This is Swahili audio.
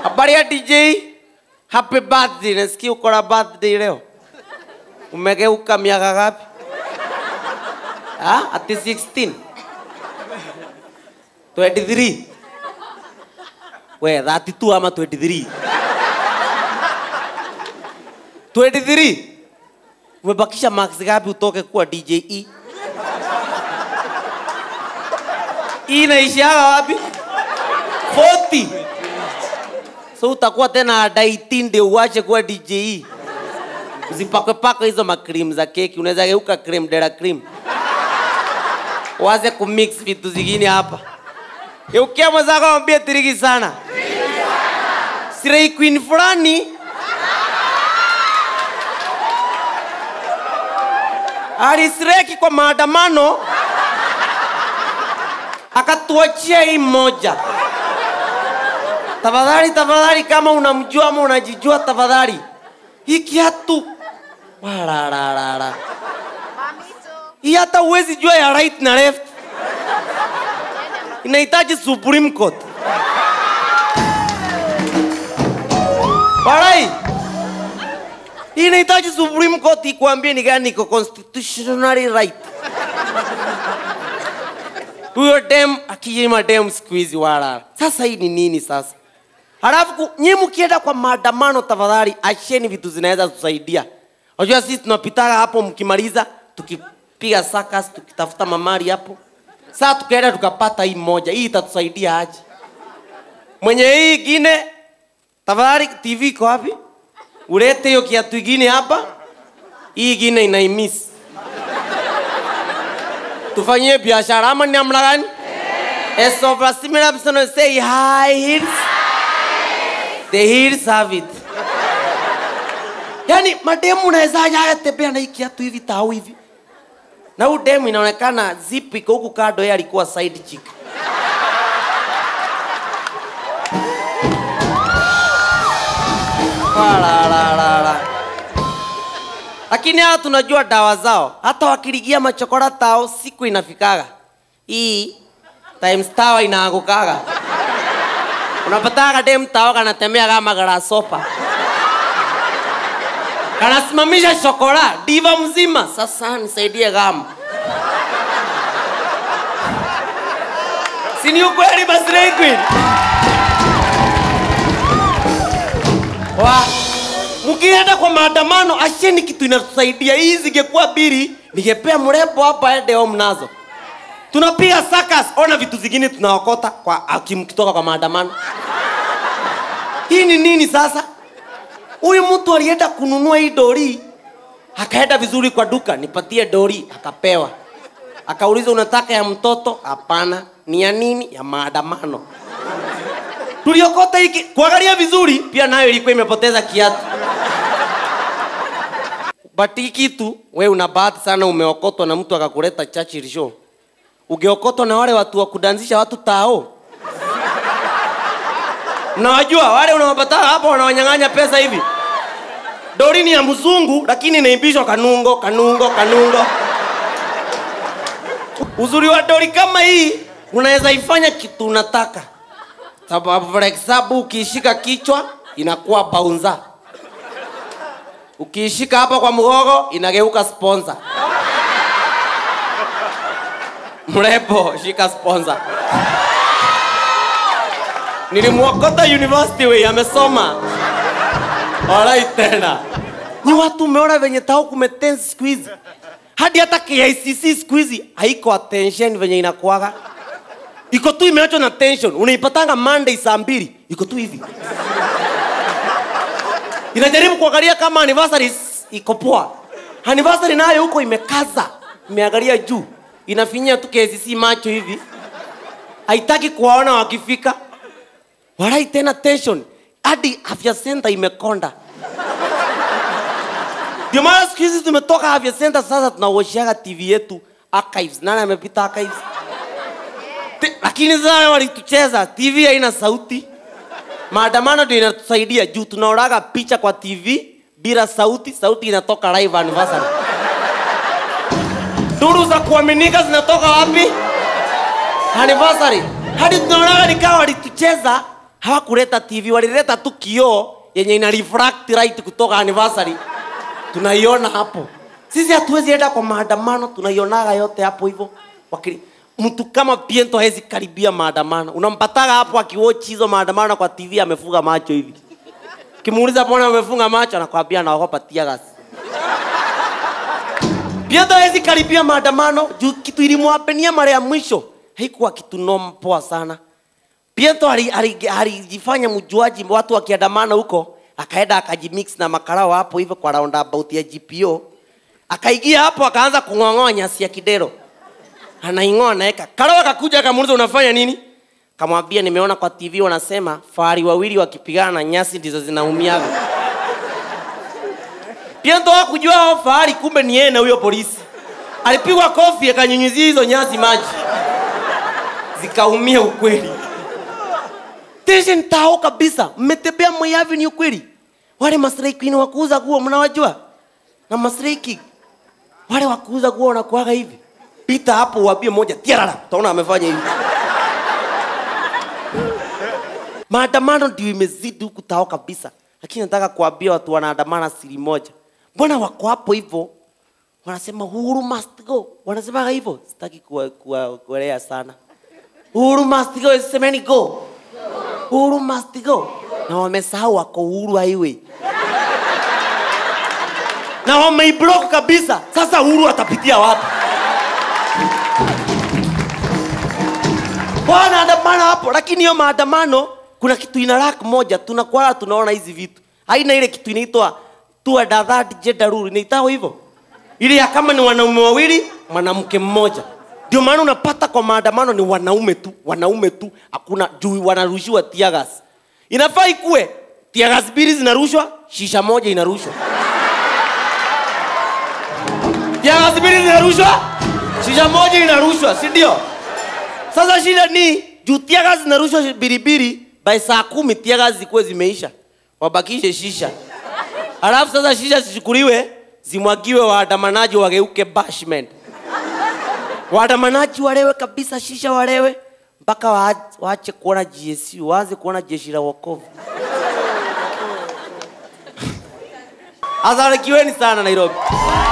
Habari ya DJ? Happy birthday. Nasikia uko na birthday leo. Umegeuka miaka gapi? Ah, ati 16. 23. We, 32 ama 23? 23. Umebakisha marks gapi utoke kuwa DJ E? E inaishiaga wapi? 40. So utakuwa tena daiti ndio uache kuwa DJ. Usipakwe pakwe hizo makrim za keki, unaweza geuka cream dera cream. Waze kumix vitu zingine hapa. Geukia mwenzako mwambie tiriki sana. Sirei queen fulani alisireki kwa maandamano akatuachia hii moja. Tafadhali, tafadhali, kama unamjua ama unajijua, tafadhali hii kiatu warararara, hii hata uwezi jua ya right na left, inahitaji Supreme Court. Walai, hii inahitaji Supreme Court ikuambie ni gani iko constitutionally right. Huyo dem akijima dem siku hizi wala. Sasa hii ni nini sasa? Halafu nyinyi mkienda kwa maandamano, tafadhali acheni vitu zinaweza kusaidia. Unajua sisi tunapitaga hapo, mkimaliza tukipiga sakas, tukitafuta mamari hapo. Sasa tukaenda tukapata hii moja, hii itatusaidia aje? Mwenye hii ingine, tafadhali TV iko wapi? Ulete hiyo kiatu ingine hapa, hii ingine inaimisi tufanyie biashara ama ni namna gani? As of a similar person say high heels. The heels have it. Yaani mademu unawezaje haya tembea na hii kiatu hivi tau hivi? Na huyu demu inaonekana zip iko huku kando, yeye alikuwa side chick. Wala, la, la, la. Lakini hao tunajua dawa zao, hata wakiligia machokora tao siku inafikaga hii times tawa inaangukaga. Unapataga dem tao kanatembea kama grasshopper, kanasimamisha shokora diva mzima. Sasa nisaidie gama, si ni ukweli? Basi Slay Queen wa mkienda kwa maandamano, asheni kitu inatusaidia. Hii zingekuwa biri, ningepea mrembo hapa ende home nazo. Tunapiga sakas, ona vitu zingine tunaokota kwa akimkitoka kwa maandamano. Hii ni nini sasa? Huyu mtu alienda kununua hii dori, akaenda vizuri kwa duka, nipatie dori, akapewa. Akauliza, unataka ya mtoto? Hapana. Ni ya nini? Ya maandamano tuliokota hiki kuangalia vizuri, pia nayo ilikuwa imepoteza kiatu. But hii kitu we una bahati sana, umeokotwa na mtu akakuleta Churchill show. Ungeokotwa na wale watu wa kudanzisha watu tao, mnawajua wale unawapata hapo, wanawanyang'anya pesa hivi. Dori ni ya mzungu, lakini inaimbishwa kanungo kanungo kanungo. Uzuri wa dori kama hii, unaweza ifanya kitu unataka sababu for example ukiishika kichwa inakuwa baunza, ukiishika hapa kwa mgogo inageuka sponsor. Mrembo, shika sponsor. Nilimwokota university we amesoma. Alright tena. Ni watu umeona venye tao kumetense siku hizi. Hadi hata KICC siku hizi haiko attention venye inakuwaga iko tu imeachwa na tension. Unaipatanga Monday saa mbili, iko tu hivi inajaribu kuangalia kama anniversary iko poa. Anniversary nayo huko imekaza, imeangalia juu, inafinyia tu KCC macho hivi, haitaki kuwaona wakifika. Walai tena tension, hadi afya center imekonda. Ndio maana siku hizi tumetoka afya center, sasa tunawashiaga TV yetu archives. Nani amepita archives? Ti- lakini sasa walitucheza TV haina sauti. Maandamano ndio inatusaidia juu tunaoraga picha kwa TV bila sauti, sauti inatoka live anniversary. Duru za kuaminika zinatoka wapi? Anniversary. Hadi tunaonaga nikawa walitucheza hawakuleta tv walileta tu kioo yenye ina refract light kutoka anniversary tunaiona hapo sisi hatuwezi enda kwa maandamano tunaionaga yote hapo hivyo Wakili- mtu kama piento hawezi karibia maandamano unampataga hapo akiwochi hizo maandamano kwa tv amefunga macho hivi kimuuliza mbona amefunga macho anakwambia naogopa tiagasi piento hawezi karibia maandamano juu kitu ilimwapenia mara ya mwisho haikuwa kitu noma poa sana Pietro ali- ali- alijifanya mjuaji, watu wakiandamana huko, akaenda akajimix na makarao hapo hivyo kwa roundabout ya GPO, akaingia hapo akaanza kung'ong'oa nyasi ya kidero, anaing'oa anaweka. Karao akakuja akamuuliza unafanya nini? Kamwambia nimeona kwa TV wanasema fahari wawili wakipigana na nyasi ndizo zinaumiaga. Pietro hakujua hao fahari, kumbe ni yeye na huyo polisi. Alipigwa kofi akanyunyizia hizo nyasi maji, zikaumia ukweli. Tese ntao kabisa. Mmetembea Moi Avenue kweli? Wale Maslay Queen wa kuuza nguo mnawajua? Na Maslay King. Wale wa kuuza nguo wanakuaga hivi. Pita hapo uambie moja tiarara. Utaona amefanya hivi. Maandamano ndio imezidi huku tao kabisa. Lakini nataka kuambia watu wanaandamana siri moja. Mbona wako hapo hivyo? Wanasema Uhuru must go. Wanasema hivyo. Sitaki kuwa- kuwa- kuelea sana. Uhuru must go. Semeni go. Uhuru must go. Na wamesahau wako Uhuru highway. Na wameiblock kabisa. Sasa Uhuru atapitia wapi? Wanaandamana hapo, lakini hiyo maandamano kuna kitu ina lack moja, tunakuwa tunaona hizi vitu. Haina ile kitu inaitwa two and a third gender rule, inaitwa hivyo. Ile ya kama ni wanaume wawili, mwanamke mmoja. Ndio maana unapata kwa maandamano ni wanaume tu, wanaume tu, hakuna juu wanarushiwa tiagas. Inafaa ikue tiagas mbili zinarushwa, shisha moja inarushwa. Tiagas mbili zinarushwa, shisha moja inarushwa, si ndio? Sasa shida ni juu tiagas zinarushwa biribiri, by saa kumi tiagas zikuwe zimeisha, wabakishe shisha. Alafu sasa shisha zichukuliwe zimwagiwe waandamanaji wageuke bashment. Waandamanaji walewe kabisa, shisha walewe mpaka wa- waache kuona GSU, waanze kuona jeshi la wokovu. Asarikiweni sana Nairobi.